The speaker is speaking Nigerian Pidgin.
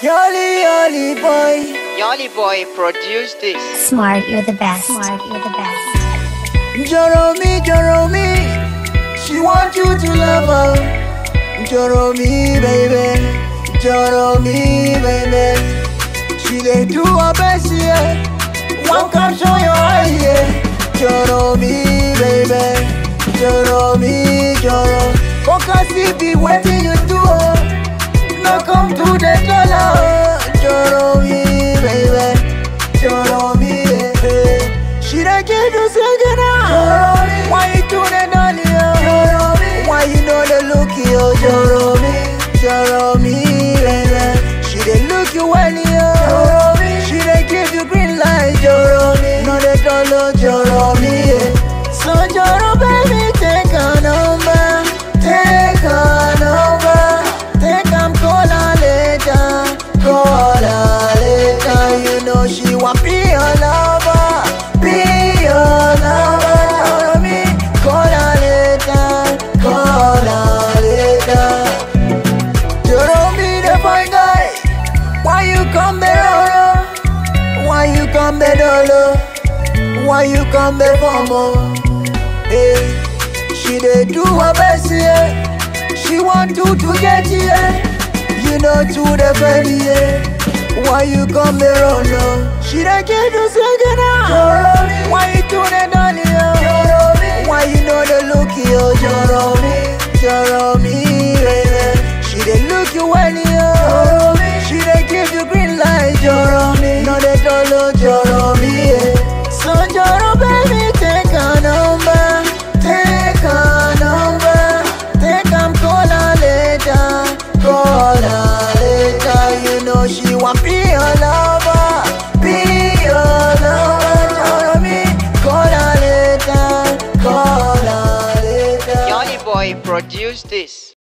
Yoli, yoli boy. Yoli Boy produced this. Smart, you're the best. Smart, you're the best. Joromi, Joromi. She want you to love her. Joromi, baby. Joromi, baby. She dey do her best, yeah. One come show your eye, yeah. Joromi, baby. Joromi, Joro. Focus if be waiting you do. oh. No come to the dollar. Joromi, baby. Joromi, yeah. She dey give you singing now. Why you do the dolly? oh? Why you know the look yo? Joromi, Joromi, baby. She dey look you well, yo. She dey give you green light, Joromi. No the dollar, Joromi. yeah. So Joro, baby, take a number, take a number, take am call her later, call her later. You know she want be your lover, be your lover. Joromi, call her later, call her later. Joromi, the fine guy, why you come there, oh? Why you come there, dolo? Why you come there for more? Hey, she dey do her best, yeah. She want you to get yeah. You know to the baby, yeah. Why you come there, oh no? She dey give you singing now. Why you do the dolly, oh? Why you know the look, yo? Joromi, Joromi, baby. She dey look you well, yo. She dey give you green light, Joromi. No the dolo, Joromi, yeah. So Joro, baby, take a number, take a number, take am call her later, call her later. You know she want be your lover, be your lover. Joromi, call her later, call her later. Yoli Boy produced this.